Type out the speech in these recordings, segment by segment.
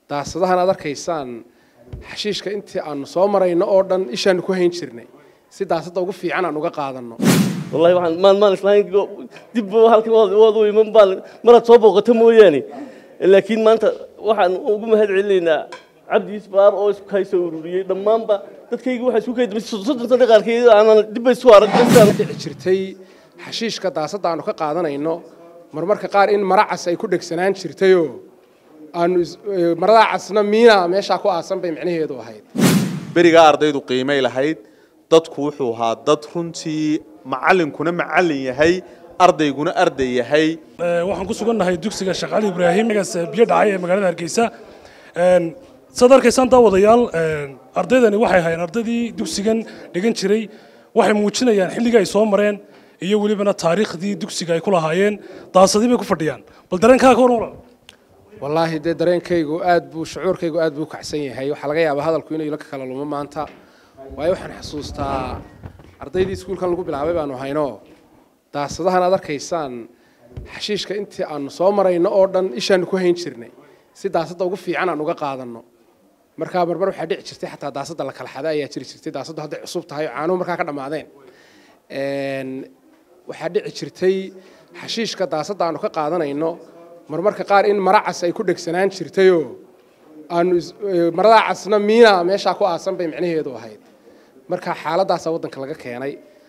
daasadahan aad arkaysaan xashiishka intii aanu soo marayno oo dhan ishaanu ku hayn jirnay si daasada ugu fiican aan uga qaadanno wallahi waxaan maan maan islahayn dib halkan waad u iman baan maraad soo booqato mooyaane laakiin maanta waxaan ugu mahad celinaynaa cabdi isbaar oo isku kaysoo ururiyey dhammaanba dadkayga waxaa isku kaydamay soddon sano qaarkeed aanan dib isu arag dhici jirtay xashiishka daasada aanu ka qaadanayno marmarka qaar in mara cas ay ku dhegsanaan jirtayoo aanu maradaa casna miina meeshaa ku aasan bay micnaheedu ahayd berigaa ardaydu qiimay lahayd dadku wuxuu ahaa dad runtii macallinkuna macallin yahay ardayguna arday yahay waxaan ku sugannahay dugsiga sheekh cali ibraahim gaas biyo dhacay ee magaalada hargeysa saad arkaysaan daawadayaal ardaydani waxay ahaayeen ardaydii dugsigan dhigan jiray waxay muujinayaan xilligii ay soo mareen iyo welibana taariikhdii dugsiga ay ku lahaayeen daasadii bay ku fadhiyaan bal dareenkaaga hor waran wallaahi dee dareenkaygu aad buu shucuurkaygu aad buu kacsan yahay waxaa laga yaabaa hadalku inuu ila kala lumo maanta waayo waxaan xasuustaa ardaydii iskuulkan lagu bilaabay baanu hayno daasadahan aad arkaysaan xashiishka intii aanu soo marayno oo dhan ishaanu ku hayn jirnay si daasada ugu fiican aan uga qaadanno markaa marmar waxaa dhici jirtay xataa daasada la kala xada ayaa jiri jirtay daasadu hadday cusub tahay oo caanuhu markaa ka dhammaadeen waxaa dhici jirtay xashiishka daasada aanu ka qaadanayno marmarka qaar in mara cas ay ku dhegsanaan jirtayoo aanu maradaa casna miina meeshaa ku aasan bay micnaheedu ahayd marka xaaladaasaa waddanka laga keenay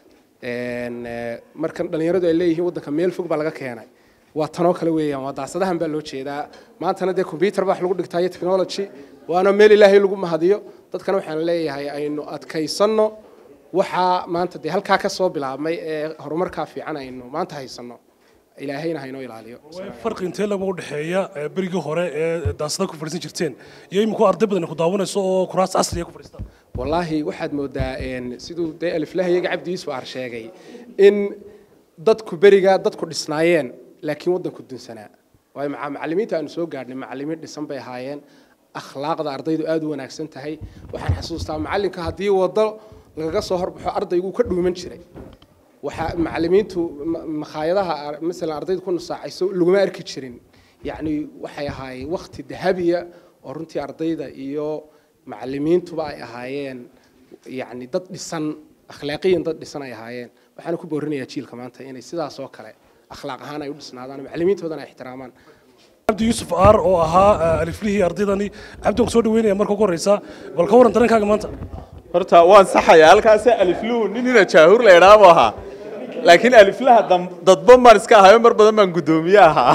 markan dhallinyaradu ay leeyihiin waddanka meel fog baa laga keenay waa tanoo kale weeyaan waa daasadahan baa loo jeedaa maantana dee combyuter baa wax lagu dhigtaa iyo technology waana meel ilaahay lagu mahadiyo dadkana waxaan leeyahay aynu adkaysanno waxaa maanta dee halkaa ka soo bilaabmay ee horumarkaa fiican aynu maanta haysanno ilaahayna haynoo ilaaliyo farqi intee lama u dhexeeya berigii hore ee daasada ku fadhiisan jirteen iyo iminku arday badan ku daawanayso oo kuraas casriya ku fadhiistaan wallaahi waxaad moodaa siduu dee aliflahayaga cabdi isbaar sheegay in dadku berigaa dadku dhisnaayeen laakiin waddanku dunsanaa waayo macallimiinta aanu soo gaadhnay macallimiin dhisan bay ahaayeen akhlaaqda ardaydu aad u wanaagsan tahay waxaan xasuustaa macallinka haddii waddo lagaga soo horbaxo ardaygu ka dhuuman jiray waxaa macallimiintu makhaayadaha masalan ardaydu ku nusaacayso laguma arki jirin yacni waxay ahaayeen wakti dahabiya oo runtii ardayda iyo macallimiintuba ay ahaayeen yacni dad dhisan akhlaaqiyan dad dhisan ay ahaayeen waxaana ku boorinayaa jiilka maanta inay sidaas oo kale akhlaaq ahaan ay u dhisnaadaan macallimiintoodana ay ixtiraamaan cabdi yuusuf aar oo ahaa aliflihii ardaydani cabdi waan soo dhaweynaya marka ugu horreysa bal ka waran dareenkaaga maanta horta waan saxayaa halkaasi alifluhu nin ina jaahuur la idhaa buu ahaa laakiin aliflaha dadba maan iska ahayo mar badan baan guddoomiye ahaa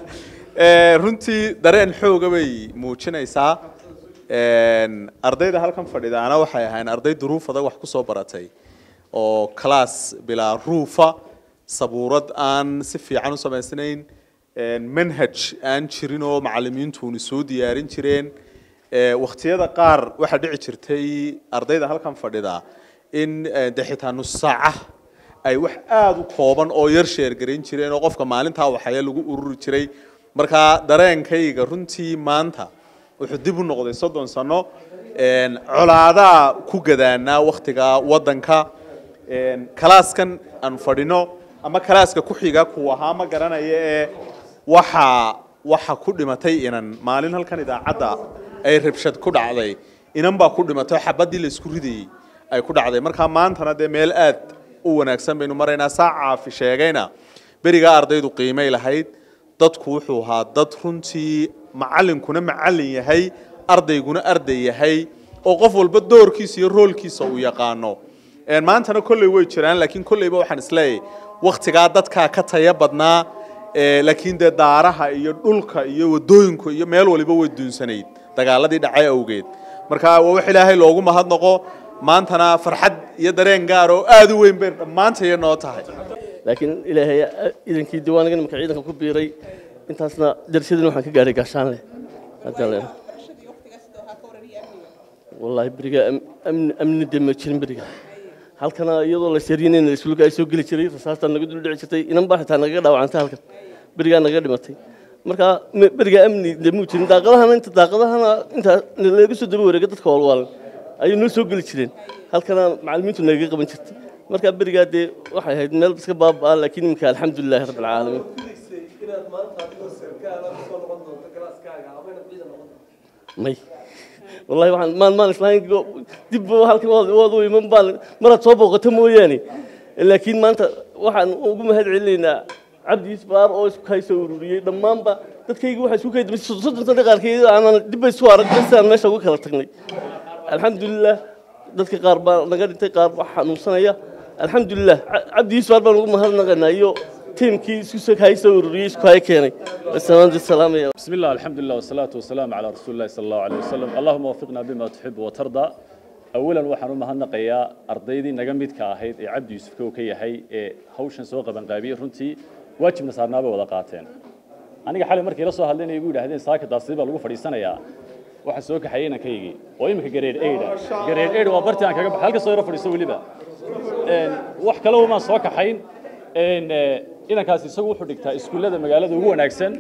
runtii dareen xooga bay muujinaysaa ardayda halkan fadhidaana waxay ahayn arday duruuf adag wax ku soo baratay oo class bilaa ruufa sabuurad aan si fiican u samaysnayn manhaj aan jirin oo macallimiintuuni soo diyaarin jireen wakhtiyada qaar waxaa dhici jirtay ardayda halkan fadhida in de xitaa nus saaca ay wax aada u kooban oo yar sheergarayn jireen oo qofka maalintaa waxaya lagu ururi jiray markaa dareenkayga runtii maanta wuxuu dib u noqday soddon sano colaadaa ku gadaanaa wakhtiga waddanka kalaaskan aan fadhino ama kalaaska ku xiga kuu ahaa ma garanaya ee waxa waxa ku dhimatay inan maalin halkan idaacadda ay rabshad ku dhacday inan baa ku dhimatay xabaddii la isku ridayey ay ku dhacday markaa maantana dee meel aad u wanaagsan baynu maraynaa saa caafi sheegayna berigaa ardaydu qiimay lahayd dadku wuxuu ahaa dad runtii macallinkuna macallin yahay ardayguna arday yahay oo qof walba doorkiisa iyo roolkiisa uu yaqaano maantana kolley way jiraan laakiin kolleyba waxaan isleeyahay wakhtigaa dadkaa ka taya badnaa laakiin dee daaraha iyo dhulka iyo wadooyinku iyo meel waliba way duunsanayd dagaaladii dhacay awgeed marka waa wax ilaahay loogu mahadnaqo maantana farxad iyo dareen gaar oo aada u weyn bay dhammaantaya noo tahay laakiin ilaahay idankii diiwaanigan marka ciidanka ku biiray intaasna darshadina waxaan ka gaadhay gaashaan leh haddaan leeyahay wallaahi beriga amni dee ma jirin beriga halkana iyadoo la shariyeen iskuulka ay soo geli jiray rasaasta naga dul dhici jirtay inan baa xitaa nagaga dhaawacantay halkan berigaa naga dhimatay marka beriga amni dee muu jirin daaqadahana inta daaqadahana inta laga soo daba wareega dadka walwaalan ayay noo soo geli jireen halkana macallimiintu nagaga qaban jirtay marka berigaa dee waxay ahayd meel iska baabaa laakiin iminka alxamdulilahi rabbi alcaalamiin may wallahi waxaan maan maan islahayn go- dib ba halkan waad waad u iman baan maraad soo booqato mooyaane laakiin maanta waxaan ugu mahad celinaynaa cabdi isbaar oo isku kay soo ururiyey dhammaanba dadkayga waxaa isku kay damay soddon sano qaarkeed aanan dib bay isu arag sidaan meesha uga kala tagnay alxamdulilah dadka qaar baa naga dhintay qaar baa xanuunsanaya alxamdulilah Ca- cabdi isbaar baan ugu mahadnaqaynaa iyo tiimkii isku kay soo ururiyey isku kay keenay wasalaamdu salaamaya بسم الله الحمد لله والصلاة والسلام على رسول الله صلى الله عليه وسلم اللهم وفقنا بما تحب وترضى أولا waxaan u mahadnaqayaa ardaydii naga midka ahayd ee cabdi yuusuf kow ka yahay ee hawshan soo qaban qaabiyey runtii waajibna saarnaaba wada qaateen aniga xalay markii la soo hadlaynay igu yidhaahdeen saaka daasii baa lagu fadhiisanayaa waxaan soo kaxayay inankaygii oo iminka gareed eyda gareed eyda waa bartii aan kaga baxay halka soo yaro fadhiiso weliba Een, wax kale umaan soo kaxayn Een, eh, inankaasi isagu wuxuu dhigtaa iskuullada magaalada ugu wanaagsan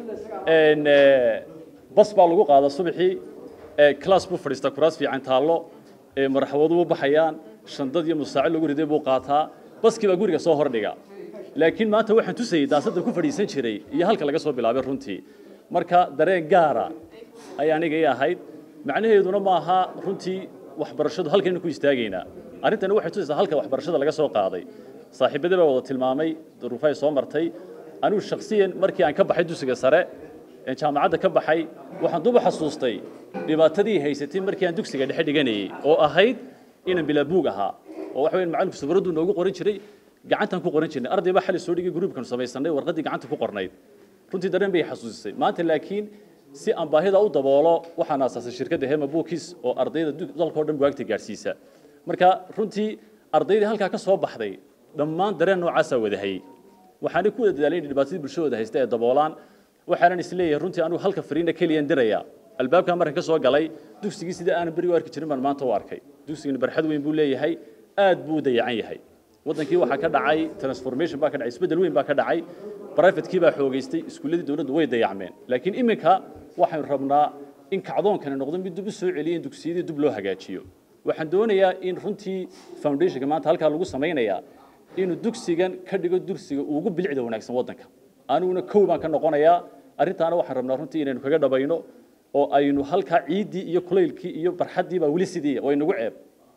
Een, eh, bas baa lagu qaadaa subaxii ee, class buu fadhiistaa kuraas fiican taallo ee, marxawadu u baxayaan shandad iyo musaaci lagu riday buu qaataa baskii baa guriga soo hordhiga laakiin maanta waxaan tusayay daasadda ku fadhiisan jiray iyo halka laga soo bilaabay runtii marka dareen gaara ayaa aniga ii ahayd macnaheeduna ma aha runtii waxbarashadu halkaynu ku istaagaynaa arrintani waxay tusaysaa halka waxbarashada laga soo qaaday saaxiibadii baa wada tilmaamay duruufay soo martay anigu shakhsiyan markii aan ka baxay dugsiga sare ee jaamacadda ka baxay waxaan duba xasuustay dhibaatadii haysatay markii aan dugsiga dhexe dhiganayay oo ahayd inaan bilaa buug ahaa oo waxa weyn macalinku safaradu noogu qoran jiray gacantaan ku qoran jirnay arday baa xali soo dhigay gruubkan samaysanay warqaddii gacanta ku qornayd runtii dareen bay xasuusisay maanta laakiin si aan baahida u daboolo waxaan aasaasay shirkadda hema bookis oo ardayda du- dalka oo dhan bugaagta gaadhsiisa marka runtii ardaydii halkaa ka soo baxday dhammaan dareen noocaasaa wadahayay waxaanay ku wada dadaalay inay dhibaatadii bulshadooda haysta ee daboolaan waxaanan isleeyahay runtii anigu halka fariina keliyan diraya albaabkaa markan ka soo galay dugsigii sidii aanan beriga u arki jirin baan maanta u arkay dugsigani barxad weyn buu leeyahay aad buu u dayacan yahay wadankii waxaa ka dhacay transformation baa ka dhacay isbeddel weyn baa ka dhacay privatekii baa xoogaystay iskuulladii dowladdu way dayacmeen laakiin iminka waxaynu rabnaa in kacdoonkani noqdo mid dib u soo celiya in dugsiyadii dib loo hagaajiyo waxaan doonayaa in runtii foundationka maanta halkaa lagu samaynayaa inuu dugsigan ka dhigo dugsiga ugu bilicda wanaagsan waddanka aniguna kow baan ka noqonayaa arrintaana waxaan rabnaa runtii inaynu kaga dhabayno oo aynu halkaa ciiddii iyo kulaylkii iyo barxaddii baa weli sidii way nagu ceeb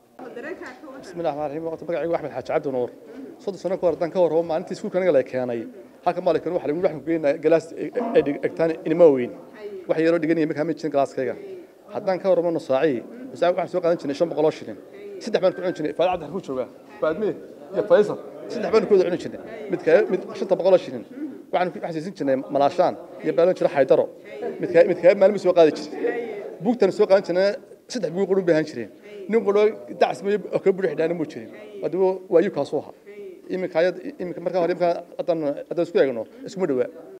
بسم الله الرحمن الرحيم وقت magacaygu axmed xaaji cabdi nuur soddon sano ka hor haddaan ka warrabo maalintii iskuulka anaga la keenay halka maalinkan waxa lagu waxaan ku geynayaa galaas ay dhigtaan inima weyn wax yaroo dhiganaya markaa ma jirin galaaskayga haddaan ka warramo nusaaci nusaaci waxaan soo qaadan jirnay shan boqol oo shilin saddex baan ku cuni jirnay faad cabdi ku joogaa faadme iyo faysal saddex baan ku wada cuni jirnay mid ka mid shanta boqol oo shilin waxaan ku xasiisin jirnay malaashaan iyo baalon jira xaydaro mid ka mid ka maalmo soo qaadi jiray buugtan soo qaadan jirnay saddex buug qurun baahan jireen nin qolo dacs ma oo ka buux dhaana mu jirin hadaba waa yu kaasoo ha iminka ayad iminka marka hore iminka haddaan haddaan isku eegno iskuma dhawaa